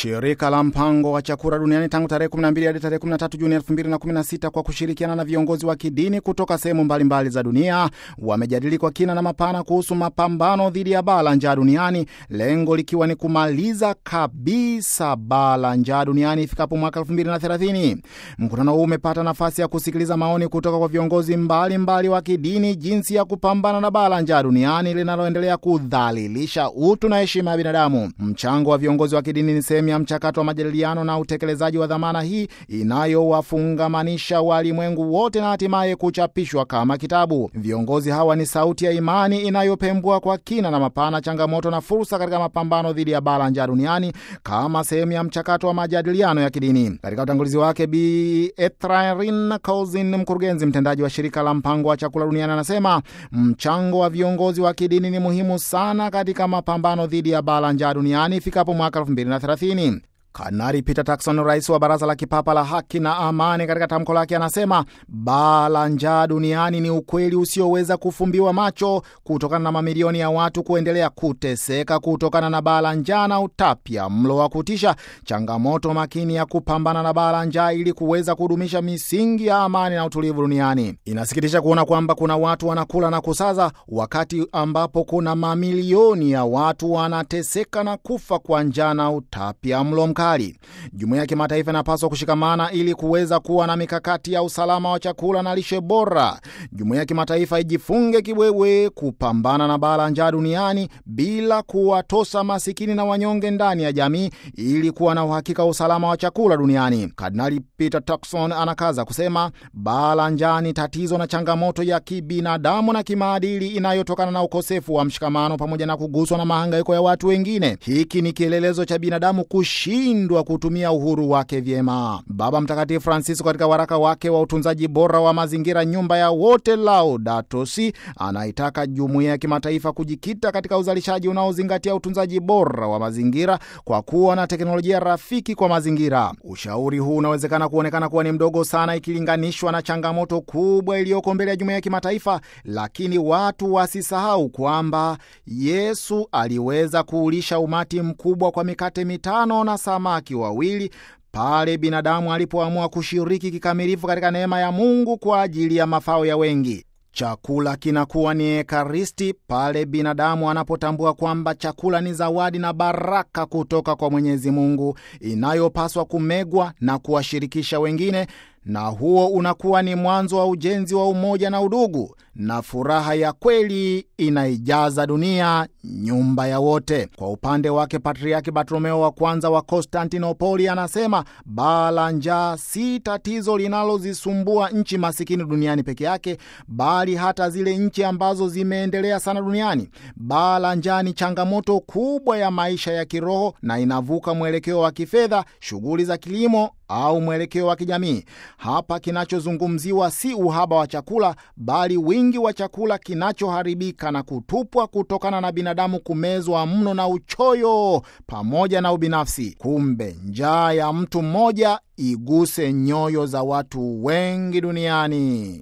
Shirika la mpango wa chakula duniani tangu tarehe 12 hadi tarehe 13 Juni 2016 kwa kushirikiana na viongozi wa kidini kutoka sehemu mbalimbali za dunia wamejadili kwa kina na mapana kuhusu mapambano dhidi ya baa la njaa duniani, lengo likiwa ni kumaliza kabisa baa la njaa duniani ifikapo mwaka 2030. Mkutano huu umepata nafasi ya kusikiliza maoni kutoka kwa viongozi mbalimbali mbali wa kidini jinsi ya kupambana na baa la njaa duniani linaloendelea kudhalilisha utu na heshima ya binadamu. Mchango wa viongozi wa kidini ni sehemu ya mchakato wa majadiliano na utekelezaji wa dhamana hii inayowafungamanisha walimwengu wote na hatimaye kuchapishwa kama kitabu. Viongozi hawa ni sauti ya imani inayopembua kwa kina na mapana changamoto na fursa katika mapambano dhidi ya baa la njaa duniani kama sehemu ya mchakato wa majadiliano ya kidini. Katika utangulizi wake, Bi Ethrarin Couzin, mkurugenzi mtendaji wa shirika la mpango wa chakula duniani, anasema mchango wa viongozi wa kidini ni muhimu sana katika mapambano dhidi ya baa la njaa duniani ifikapo mwaka 2030. Kanari Peter Turkson, rais wa Baraza la Kipapa la Haki na Amani, katika tamko lake anasema baa la njaa duniani ni ukweli usioweza kufumbiwa macho kutokana na mamilioni ya watu kuendelea kuteseka kutokana na baa la njaa na utapia mlo wa kutisha, changamoto makini ya kupambana na baa la njaa ili kuweza kudumisha misingi ya amani na utulivu duniani. Inasikitisha kuona kwamba kuna watu wanakula na kusaza wakati ambapo kuna mamilioni ya watu wanateseka na kufa kwa njaa na utapia mlo mkali. Jumuiya ya kimataifa inapaswa kushikamana ili kuweza kuwa na mikakati ya usalama wa chakula na lishe bora. Jumuiya ya kimataifa ijifunge kibwewe kupambana na baa la njaa duniani bila kuwatosa masikini na wanyonge ndani ya jamii ili kuwa na uhakika wa usalama wa chakula duniani. Kardinali Peter Turkson anakaza kusema baa la njaa ni tatizo na changamoto ya kibinadamu na kimaadili inayotokana na ukosefu wa mshikamano pamoja na kuguswa na mahangaiko ya watu wengine. Hiki ni kielelezo cha binadamu kushi ndwa kutumia uhuru wake vyema. Baba Mtakatifu Francisco katika waraka wake wa utunzaji bora wa mazingira, nyumba ya wote, Laudato Si, anaitaka jumuiya ya kimataifa kujikita katika uzalishaji unaozingatia utunzaji bora wa mazingira kwa kuwa na teknolojia rafiki kwa mazingira. Ushauri huu unawezekana kuonekana kuwa ni mdogo sana ikilinganishwa na changamoto kubwa iliyoko mbele ya jumuiya ya kimataifa, lakini watu wasisahau kwamba Yesu aliweza kuulisha umati mkubwa kwa mikate mitano na samaki wawili pale binadamu alipoamua kushiriki kikamilifu katika neema ya Mungu kwa ajili ya mafao ya wengi. Chakula kinakuwa ni ekaristi pale binadamu anapotambua kwamba chakula ni zawadi na baraka kutoka kwa Mwenyezi Mungu inayopaswa kumegwa na kuwashirikisha wengine, na huo unakuwa ni mwanzo wa ujenzi wa umoja na udugu, na furaha ya kweli inaijaza dunia, nyumba ya wote. Kwa upande wake, Patriaki Bartolomeo wa kwanza wa Konstantinopoli anasema baa la njaa si tatizo linalozisumbua nchi masikini duniani peke yake, bali hata zile nchi ambazo zimeendelea sana duniani. Baa la njaa ni changamoto kubwa ya maisha ya kiroho na inavuka mwelekeo wa kifedha, shughuli za kilimo au mwelekeo wa kijamii. Hapa kinachozungumziwa si uhaba wa chakula, bali wingi wa chakula kinachoharibika na kutupwa kutokana na binadamu kumezwa mno na uchoyo pamoja na ubinafsi. Kumbe njaa ya mtu mmoja iguse nyoyo za watu wengi duniani.